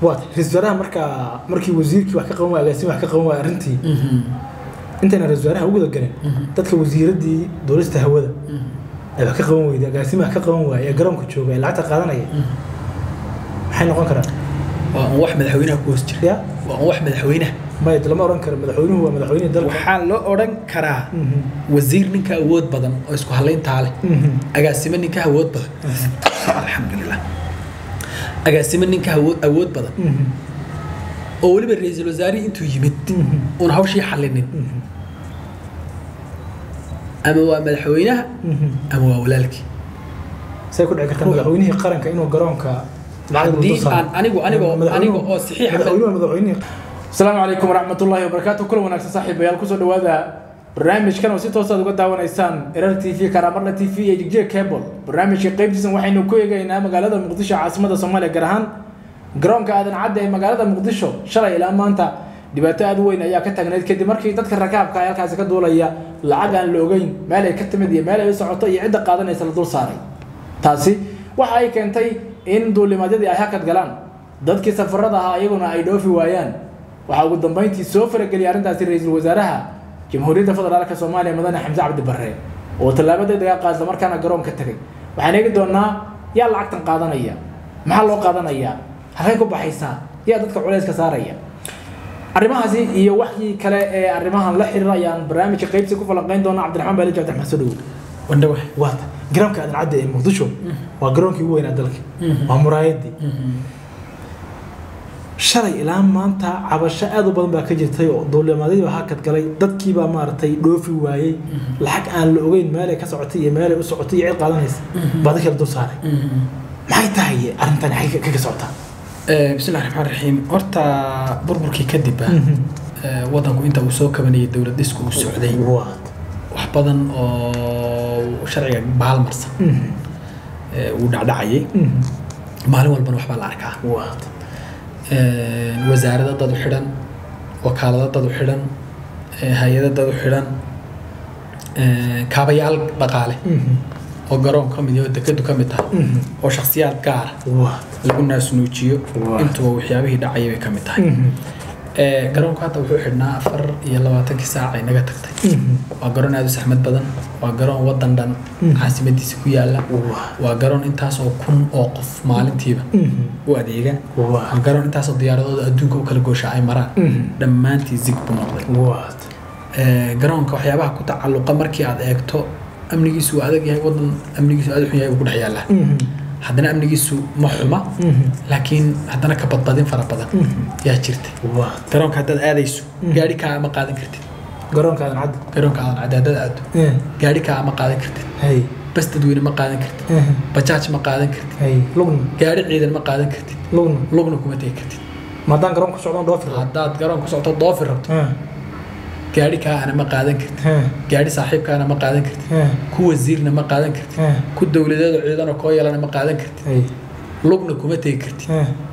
waad ra-isul wasaaraha markaa markii wasiirkii wax ka qaban waaya agaasimi wax ka qaban waaya arrintii intayna ra-isul wasaaraha u guda galin dadka wasiiradii duulista hawada ee wax ka qaban weyday agaasimi wax ka qaban waaya ee garoonka jooga ee lacagta qaadanaya maxay noqon karaan waa un wax madaxweynaha ku hoos jira ya waa un wax madaxweynaha maya lama odhan karo madaxweynuhu waa madaxweynihii dalka waxaa loo odhan karaa Mhm. wasiir ninka awood badan oo isku halayntaa leh Mhm. agaasimo ninka awood badan alxamdulilah agaasimo ninka awood awood badan Mhm. oo weliba ra-iisul wasaarihii intuu yimid Mhm. uuna hawshii xallinin Mhm. ama waa madaxweynaha Mhm. ama waa walaalkii say ku dhici kartaa madaxweynihii qaranka inuu garoonka lacag haddii dul saaro? aan anigu anigo Madaxweynuhu- aniga oo saxiixa madaxweynuhu waa madaxweynihii asalaamu calaykum waraxmatullaahi wabarakaatu kulan wanaagsan saaxiibayaal kusoo dhawaada barnaamijkan oo si toos aad uga daawanaysaan erar t v karamarna t v iyo jigjiga cable barnaamijka qaybtiisan waxaynu ku eegaynaa magaalada muqdisho caasimada soomaaliya gaar ahaan garoonka aadan cadde ee magaalada muqdisho shalay ilaa maanta dhibaato aad u weyn ayaa ka taagnayd kadib markii dadka rakaabka ay halkaasi ka duulaya lacag aan la ogeyn meel ay ka timid iyo meel ay u socoto iyo cidda qaadanaysa la dul saaray taasi waxa ay keentay in duulimaadyadii ay hakad galaan dadkii safarada ahaa iyaguna ay dhoofi waayaan waxaa ugu dambeyntii soo farageliyay arrintaasi ra-iisul wasaaraha jamhuuriyadda federaalka soomaaliya mudane xamse cabdi barre oo tallaabo degdega qaad isla markaana garoonka tegay waxaan eegi doonaa yaa lacagtan qaadanaya maxaa loo qaadanayaa halkay ku baxaysaa yaa dadka culayska saaraya arrimahaasi iyo waxii kale ee arrimahan la xiriira ayaan barnaamijka qaybsi ku falanqeyn doonaa cabdiraxmaan baali cabdiraxmaan soo dhawow wandhawa waata garoonka aadan cadde ee muqdisho waa garoonkii ugu weynaa dalka waa muraayadii shalay ilaa maanta cabasho aad u badan baa ka jirtay oo duulimaadyadii baa hakad galay dadkiibaa maaragtay dhoofi waayey lacag aan la ogeyn meelay ka socotay iyo meelay u socotay iyo cid qaadanaysa baa dadka la dul saaray maxay tahay arrintan xagga kaga socotaa bismillahi raxmaan raxiim horta burburkii kadib ah ee, wadanku inta uu soo kabanayay dowlad dhisku uu socday waat wax badan oo sharciga baalmarsan ee, uu dhacdhacayay maalin walbana waxbaa la arkaa waat Ee, wasaarado dad u xidhan wakaalado dad u xidhan ee, hay-ado dad u xidhan ee, kaabayaal dhaqaale oo garoon ka mid yahay oo dekedu ka mid tahay oo shakhsiyaad gaara waat lagu naasnuujiyo Waa. intuba waxyaabihii dhacayay bay ka mid tahay Ee, garoonku hadda wuxuu xidhnaa afar iyo labaatankii saac ay naga tagtay waa garoon aada u saxmad badan waa garoon wadan dhan Mhm. caasimadiisa ku yaala Waa. waa garoon intaas oo kun oo qof maalintiiba u adeega Waa. waa garoon intaasoo diyaaradooda adduunka u kala goosha ay maraan Mhm. dhammaantii zig buu noqday waat Ee, garoonka waxyaabaha ku tacalluqa markii aad eegto amnigiisu waa adag yahay wadan amnigiisu aada u xun yahay buu ku dhex yaallaa haddana amnigiisu ma xuma laakiin haddana ka badbadin fara badan yaa jirta waat garoonka haddaad aadayso gaari kaa ma qaadan kartid garoonka aadan cadde garoonka aadan cadde haddaad aado gaari kaa ma qaadan kartid hay bas dadweyne ma qaadan kartid bajaaj ma qaadan kartid hay lugna gaari ciidan ma qaadan kartid lugna lugna kuma tegi kartid maadaan garoonka socdaan dhoofi rabo haddaad garoon ku socoto doofi rabto gaari kaana ma qaadan kartid gaari saaxiibkaana ma qaadan kartid ku wasiirna ma qaadan kartid ku dowladeeda ciidano koo yeelana ma qaadan kartid hay lugna kuma tegi kartid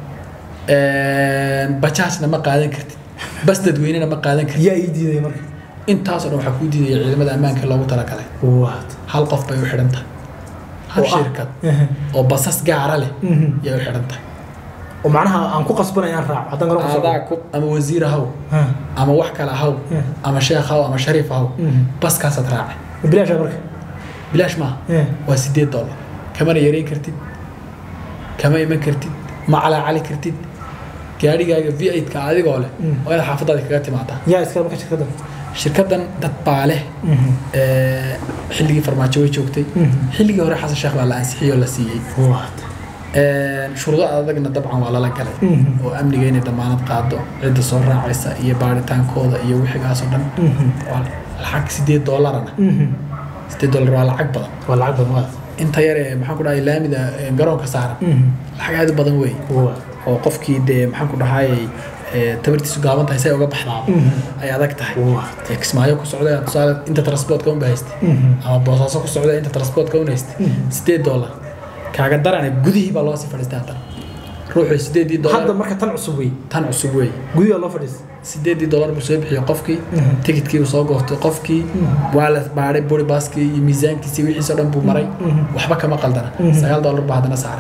bajaajna ma qaadan kartid bas dadweynena ma qaadan kartid yaa ii diiday marka intaasoo dhan waxaa kuu diidaya ciidamada ammaanka loogu talagalay waat hal qof bay u xidhan tahay hal Oo ah. shirkad oo basas gaara leh Mhm. yay u xidhan tahay oo macnaha aan ku qasbanay aan raaco haddaan garoonka socdo adaa ku ama wasiir ahaw Ha. ama wax kale ahaw Mhm. ama sheekh ahaw ama shariif ahaw Mhm. baskaasaad raacay bilaasha marka bilaash maaha Eh. waa sideed dollar kamana yareyn kartid kama iman kartid ma calaacali kartid gaadhigaaga v ka adigoo leh Mm. waa inaad xaafadaada kaga timaadaa yaa iska marka shirkaddan shirkaddan dad baa leh ee, xilligii farmaajo way joogtay Mhm. xilligii hore xasan sheekh baa la ansixiyey oo la siiyey waat Ee, shuruudo adagna dabcan waa lala galay Mhm. oo amniga inay damaanad qaado cidda soo raacaysa iyo baaritaankooda iyo wixigaasoo dhan Mhm. waa lacag sideed doolarana sideed dollar waa lacag badan waa lacag badan waat inta yar ee maxaan ku dhahay laamida ee, garoonka saaran lacag aad u badan wey waat oo qofkii dee maxaan ku dhahay ee, tabartiisu gaaban tahay say uga baxdaa Mhm. ay adag tahay waat ee, kismaayo ku socda tusaale inta transportka unba haystay ama boosaaso ku socda inta transportka un haystay sideed dollar kaaga darane gudihii baa loo sii fadhiistay haddana ruuxu sideedii hadda dollar marka tan cusub wey tan cusub wey gudiga loo fadhiis sideedii dollar buu soo bixiyey qofkii Mhm. tikidkii buu soo goostay qofkii waa la baadhay buri baaskii iyo miisaankiisii wixiisoo dhan buu maray Mhm. waxba kama qaldana Mhm. sagaal dollar baa haddana saaran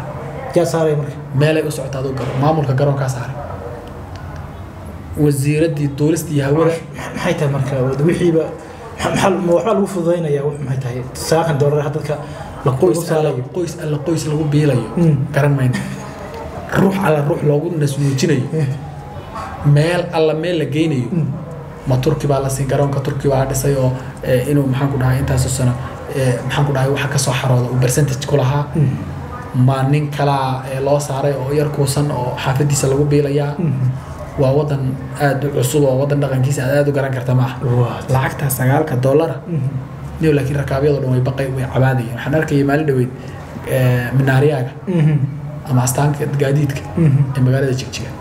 yaa saaraya marka meelay u socota aduu garo maamulka garoonkaa saaray wasiiraddii duulista iyo hawada maxay tahay marka wixiiba maxaa ma waxbaa lagu fududaynaya wax maxay tahay saakan doolar dadka la qoys lagu alla saarayo qoys alla qoys lagu biilayo Mm. garan mayno ruux alla ruux loogu nasnuujinayo meel alla meel la geynayo ma turki baa la siin garoonka turki baa dhisay oo eh, inuu maxaan ku dhahay intaasoo sano eh, maxaan ku dhahay waxa kasoo xarooda uu percentage ku lahaa ma nin kalaa eh, loo saaray oo yar kuusan oo xaafadiisa lagu biilayaa waa wadan aad u cusub oo wadan dhaqankiisa aad aad u garan karta ma aha Waa. lacagtaa sagaalka dollara niyo laakiin rakaabyadoo dhan way baqay way cabaadayeen waxaan arkayay maalin dhaweyd eh, minaariyaaga ama astaanka gaadiidka ee magaalada jigjiga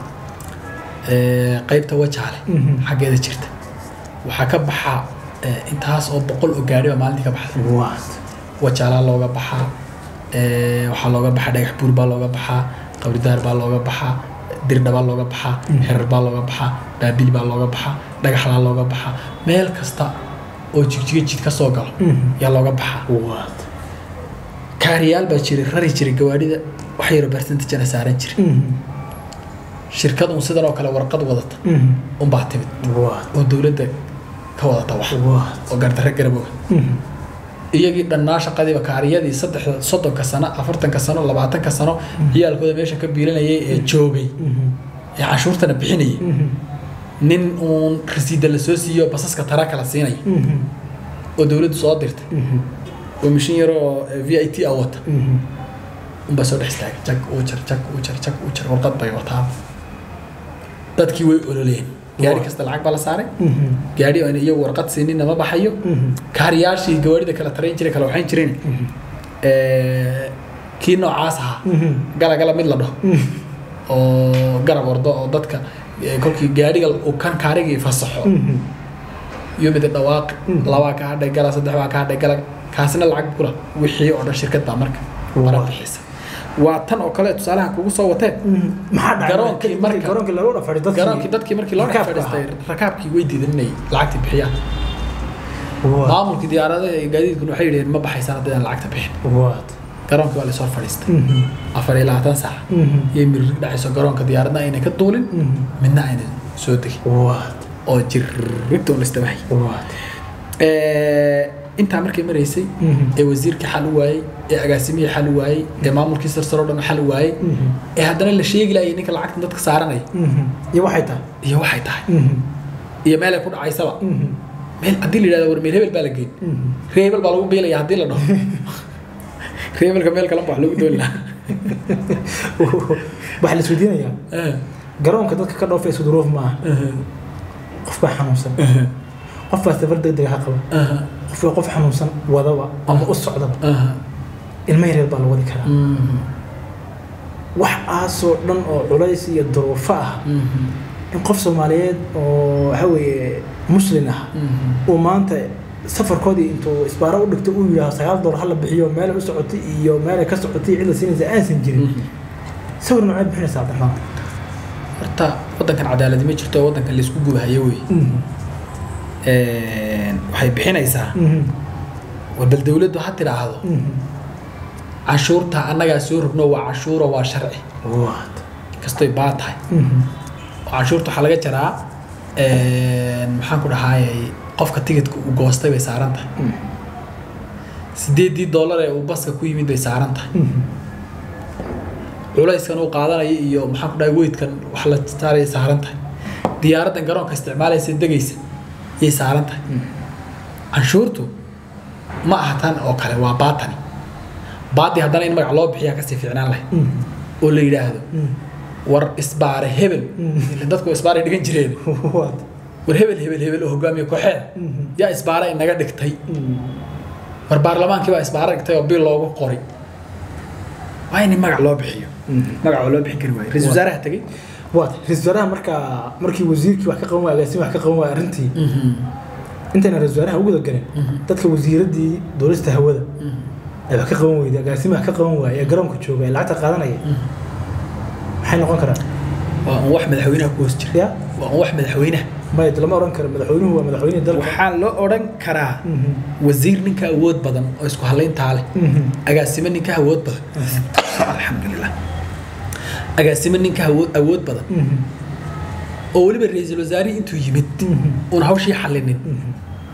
Eh, qaybta wajaale Mhm. xaggeeda jirta waxaa ka baxaa eh, intaas oo boqol oo gaadhi baa maalintii ka baxda waa wajaalaa looga baxaa eh, waxaa looga baxaa dhagax buur baa looga baxaa qabridaar baa looga baxaa dirdha baa looga baxaa herar baa looga baxaa baabil baa looga baxaa dhagaxlaa looga baxaa meel kasta oo jigjiga jid ka soo galo yaa looga baxaa waa kaariyaal baa jiray rari jiray gawaadhida wax yaro percentagena saaran jiray shirkad un sidan oo kale warqad wadata unbaa timid waa oo dowladda ka wadata wax waa oo gardarre garabooga iyagii dhannaa shaqadiiba kaariyadii saddexda soddonka sano afartanka sano labaatanka sano ciyaalkooda meesha ka biilanayay ee joogay ee canshuurtana bixinayay nin uun rasiida lasoo siiyo basaska tara kala siinaya oo dowladdu soo dirtay oo mishin yar oo v i t a wata unbaa soo dhex istaagay jag uu jar jag uu jar jag uu jar warqad bay wataa dadkii way ololeen gaari kasta lacag baa la saaray gaari aan iyagu warqad siinina ma baxayo kaariyaashii gawaarida kala tarayn jiray kala waxayn jireen Eh, kii noocaas ahaa gala gala mid la dhaho oo garab ordo oo dadka eh, kolkii gaariga uu kan kaarigii fasaxo iyo mid dhawaaq labaa ka hadhay gala saddex baa ka hadhay gala kaasina lacag kula wixii oo dhan shirkad baa marka mara Waa. bixisa waa tan oo kale tusaalaha kugu soo watee maxaa dhacay Garoonkii marka- garoonkii lagu dhafadhi dadkii garoonkii dadkii markii loo dhex rakaabka fadhiistay rakaabkii way diidan inay lacagta bixiyaan Waa. maamulkii diyaaradaha iyo gaadiidkuna waxay yidhaheen ma baxaysaan haddii lacagta bixin waa garoonkii waa lasoo fadhiistay afar iyo labaatan saac iyo mirig dhacayso garoonka diyaaradna ayna ka duulin midna ayna soo degin waa oo jirribta un istabahay waa intaa markay maraysay ee wasiirkii xal u waayey ee agaasimihii xal u waayey ee maamulkii sarsaro dhan xal u waayey ee haddana la sheegi laayay ninka lacagtan dadka saaranaya iyo waxay tahay iyo waxay tahay iyo meel ay ku dhacaysaba meel haddii la yidhahdo war meel hebel baa la geyn ree hebel baa lagu biilaya haddii la dhaho ree hebelka meel kalan ba wax lagu dooni lahaa waxaa la isweydiinayaa garoonka dadka ka dhoofa isku duruuf maaha qof baa xanuunsan qof baa safar degdeg ha qaba qof baa qof xanuunsan wadaba ama u socdaba ilmo yaryar baa la wadi karaa wax aasoo dhan oo culays iyo duruufo ah in qof soomaaliyeed oo waxa weeye muslin ah uu maanta safarkoodii intuu isbaaro u dhigto uu yidhaaho sagaal doolar hala bixiyo meel u socotay iyo meel ka socotay cid la siinaysa aansan jirin sawir noocee bixinaysa cabdiraxmaan horta waddankan cadaaladi ma jirto waddankan laysku gubahayo wey waxay bixinaysaa war bal dawladdu ha tidhaahdo canshuurta annagaa soo rogno waa canshuuro waa sharci What? kastoy baa tahay oo canshuurta waxaa laga jaraa maxaan ku dhahaayay qofka tigidka uu goostay bay saaran tahay sideedii dollar ee uu baska ku yimid bay saaran tahay culayskan uu qaadanayo iyo maxaan ku dhahay weydkan wax la saaraya saaran tahay diyaaraddan garoonka isticmaalaysa degaysa yay saaran tahay canshuurtu ma aha tan oo kale waa baatani baati haddana in magac loo bixiyaa kasii fiicnaan lahay oo la yidhaahdo war isbaare hebel ila dadku isbaaray dhigan jireen What? war hebel hebel hebel oo hogaamiye kooxeeda yaa isbaara inaga dhigtay war baarlamaankii baa isbaara dhigtay oo bil loogu qoray waa in magac loo bixiyo magac oo loo bixin kari waayo ra-iisul wasaaraha tegey What? Ra-iisul wasaaraha markaa markii wasiirkii wax ka qaban waaya agaasimi wax ka qaban waaya arrintii intayna ra-iisul wasaaraha ugu galeen dadka wasiiraddii duulista hawada ay wax ka qaban weyday agaasimi wax ka qaban waaya ee garoonka jooga ee lacagta qaadanaya maxay noqon karaan waa un wax madaxweynaha ku hoos jira ya waa un wax madaxweynaha maya lama oran karo madaxweynuhu waa madaxweynihii dalka waxaa loo odhan karaa Mhm. wasiir ninka awood badan oo isku halayntaa leh Mhm. agaasimo ninka awood badan alxamdulilah agaasimo ninka awood awood badan Mhm. oo weliba ra-iisul wasaarihii intuu yimid Mhm. uun hawshii xallinin Mhm.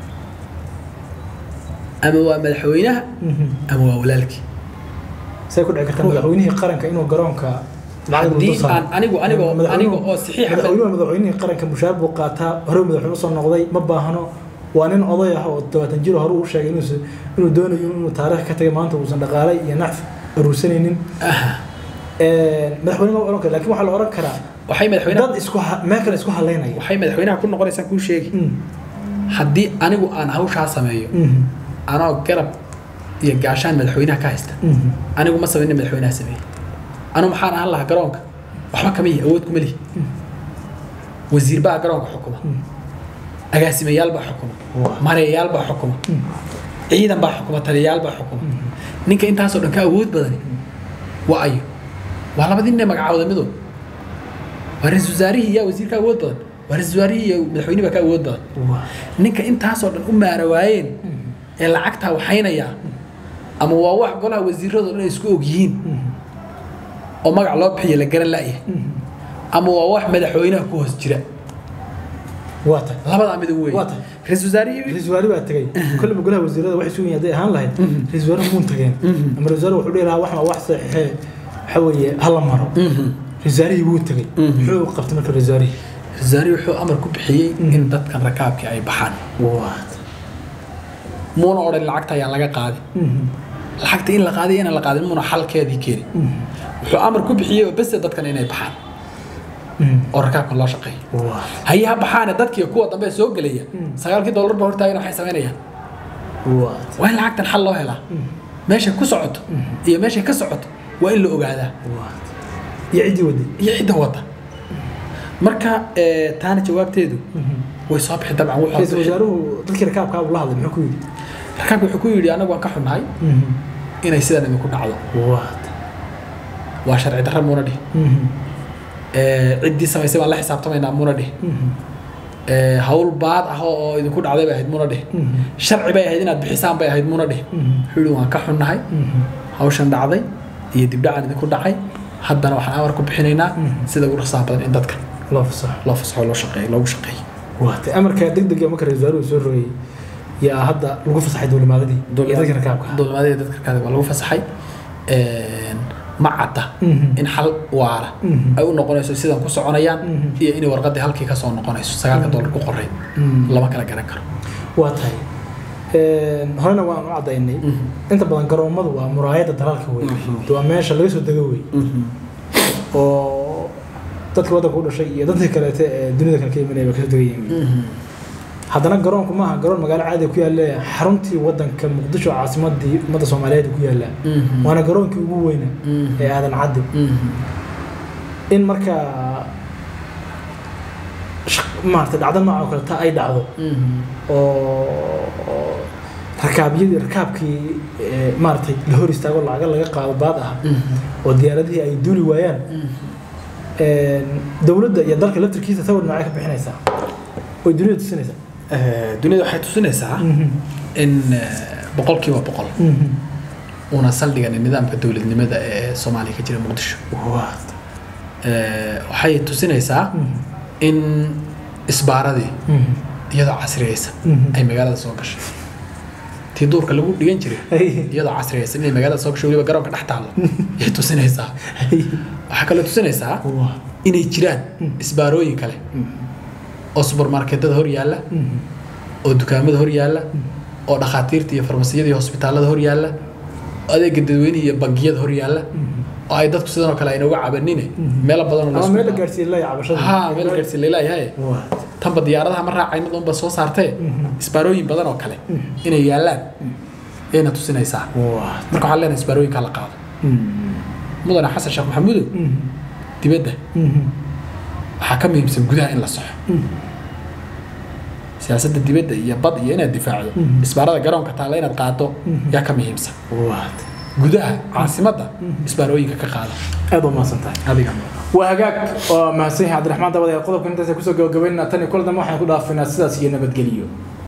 ama waa madaxweynaha Mhm. ama waa walaalkii say ku dhici kartaa madaxweynihii qaranka inuu garoonka lacag Haddii dul saaro? aan anigu- anigo- Madaxweynuhu- anigo oo saxiixa- madaxweynuhu madaxweynihii qaranka mushaar buu qaataa hore madaxweyne soo noqday ma baahno waa nin oday ah oo todobaatan jiro hore uu sheegay inuusan- inuu doonayo inuu taariikh ka tagay maanta uusan dhaqaale iyo nacf aruursanaynin Aha. madaxweyne ma oran kara lakin waxaa la oran karaa waxay madaxweynaha dad isku ha- meel kale isku halaynaya waxay madaxweynaha ku noqonaysaa kuu sheegi Mm. haddii anigu aan hawshaa sameeyo Mhm. anoo garab iyo gaashaan madaxweynaha ka haysta Mhm. anigu ma samayna madaxweynaha sameeyey anigu maxaan ahaan lahaa garoonka waxba kama yihi awood kuma lihi wasiir baa garoonka xukuma Mm. agaasimayaal baa xukuma Waa. mareeyaal baa xukuma Mm. ciidan baa xukuma taliyayaal baa xukuma ninka intaasoo dhan ka awood badani waa ayo waa labadii nin ee magacaawda midow waa ra-iisul wasaarihii yaa wasiirka awood badan waa ra-iisul wasaarihii iyo madaxweynihi baa ka awood badan Waa. ninka intaasoo dhan u maara waayeen ee lacagtaa waxaynaya ama waa wax golaha wasiiradu dhan ay isku og yihiin Mhm. oo magac loo bixiyo la garan la'yahay Mhm. ama waa wax madaxweynaha ku hoos jira waa tay labadaa mid wey Waa tahay. ra-iisul wasaarihii ra-iisul wasaare baa tegey kolleyba golaha wasiirada waxay sugan hadday ahaan lahayd Mhm. ra-isul wasaare muun tageen Mhm. ama ra-isul wasaare wuxuu dhihi lahaa waxna wax saxiixee waxa weeye hala maro Mhm. ra-isul wasaarihii wuu tegey Mhm. muxuu qabtay marka ra-isul wasaarihii ra-isul wasaarihii wuxuu amar ku bixiyey in dadkan rakaabkii ay baxaan waa muuna odhan lacagta ayaan laga qaadin lacagta in la qaaday inaan la qaadin muuna xalkeedii keeni wuxuu amar ku bixiyey oo bese dadkan inay baxaan oo rakaabkan loo shaqeeyo waa haye ha baxaane dadkii kuwa dambe soo gelaya sagaalkii dollar ba hortaagan waxay samaynayaan waa waa in lacagtan xal loo helaa meeshay ku socoto iyo meeshay ka socoto waa in la ogaadaa waa iyo ciddii waday iyo cidda wada marka eh, taana jawaabteedu way soo bixi dabcan wuxuu ra-isul bixi- wasaaruhu dadkii rakaabkaa uu la hadlay muxuu ku yidhi rakaabka wuxuu ku yidhi anagu waan ka xunnahay inay sidan idinku dhacdo waa waa sharci darra muuna dhihi Eh, ciddii samaysay baan la xisaabtamaynaa muuna dhihi Eh, hawl baad ah oo oo idinku dhacday bay ahayd muuna dhihi sharci bay ahayd inaad bixisaan bay ahayd muuna dhihi wuxuu yidhi waan ka xunnahay hawshan dhacday iyo dibdhacan idinku dhacay haddana waxaan amar ku bixinaynaa sida ugu rasaha badan in dadka loo fasaxo loo fasaxo loo shaqeeyo loogu shaqeeyo waatay amarka degdega marka ra-isul wasaaruhu soo rogay yaa hadda lagu fasaxay dowlimaadadii iyo dadkii rakaabka ah. dowlimaadii dadka rakaabka waa lagu fasaxay Een, ma cadda Mhm. in xal waara Mhm. ay u noqonayso sidan ku soconayaan Mhm. iyo inay warqadii halkii kasoo noqonayso sagaalka dollar ku qoray Mhm. lama kala garan karo waa tahay Een, horena waan u cadaynay inta badan garoomadu waa muraayadda dalaalka wey Mhm. waa meesha laga soo dego wey oo dadka waddanka u dhashay iyo dadka kaleete ee dunida kale ka imanaya waa kasoo degayiin haddana garoonku maaha garoon magaalo caadi ku yaalla xaruntii waddanka muqdisho caasimadii ummadda soomaaliyeed ku yaalla waana garoonkii ugu weyna ee aadan caddi in markaa shaq- maaragtay dhacdo noocan oo kale ta ay dhacdo oo oo rakaabyadii rakaabkii ee, maaragtay la hor istaago lacaga laga qaado baad ah oo diyaaradihii ay duuli waayaan een, dowladda iyo dalka laftirkiisa sawir noocay ka bixinaysaa oy dunida tusinaysaa dunida waxay tusinaysaa in eh, boqolkiiba boqol una saldhigan nidaamka dowladnimada ee soomaaliya ka jira muqdisho Eh, waxay tusinaysaa in isbaaradii iyadoo casriyeysan Mhm. ay magaalada soo gashay tii duurka lagu dhigan jiray iyadoo casriyeysan inay magaalada soo gashay weliba garoonka dhex taallo ayay tusinaysaa waxaa kaloo tusinaysaa inay jiraan isbaarooyin kale oo subarmarketada hor yaalla oo dukaamada hor yaalla oo dhakhaatiirta iyo farmasiyada iyo hosbitaalada hor yaalla oo adeega dadweynaha iyo bangiyada hor yaalla oo ay dadku sidan oo kale ayna uga cabanine meelo badan oo la ama isku- meel la gaarsiiyey la cabashada ha meel gaarsi leelayahay Waa. tanba diyaaradaha ma raacayna unba soo saartee Mhm. isbaarooyin badan oo kale inay yaallaan ayna tusinaysaa Waa. marka waxaan leenahay isbaarooyinkaa la qaado mudane xasan sheekh maxamuudow dibadda waxaa ka muhiimsan gudaha in la soxo siyaasadda dibadda iyo bad iyo inaad difaacdo Mhm. isbaarada garoonka taalla inaad qaado Mhm. yaa ka muhiimsan Waa. gudaha caasimadda isbaarooyinka ka qaada aad u mahadsan tahay adiga waa hagaag waa mahadsan yahay cabdiraxmaan dabade qodobkan intaas kusoo gabagabaynaa tan iyo kula dambe waxaan ku dhaafinaa sidaas iyo nabadgeliyo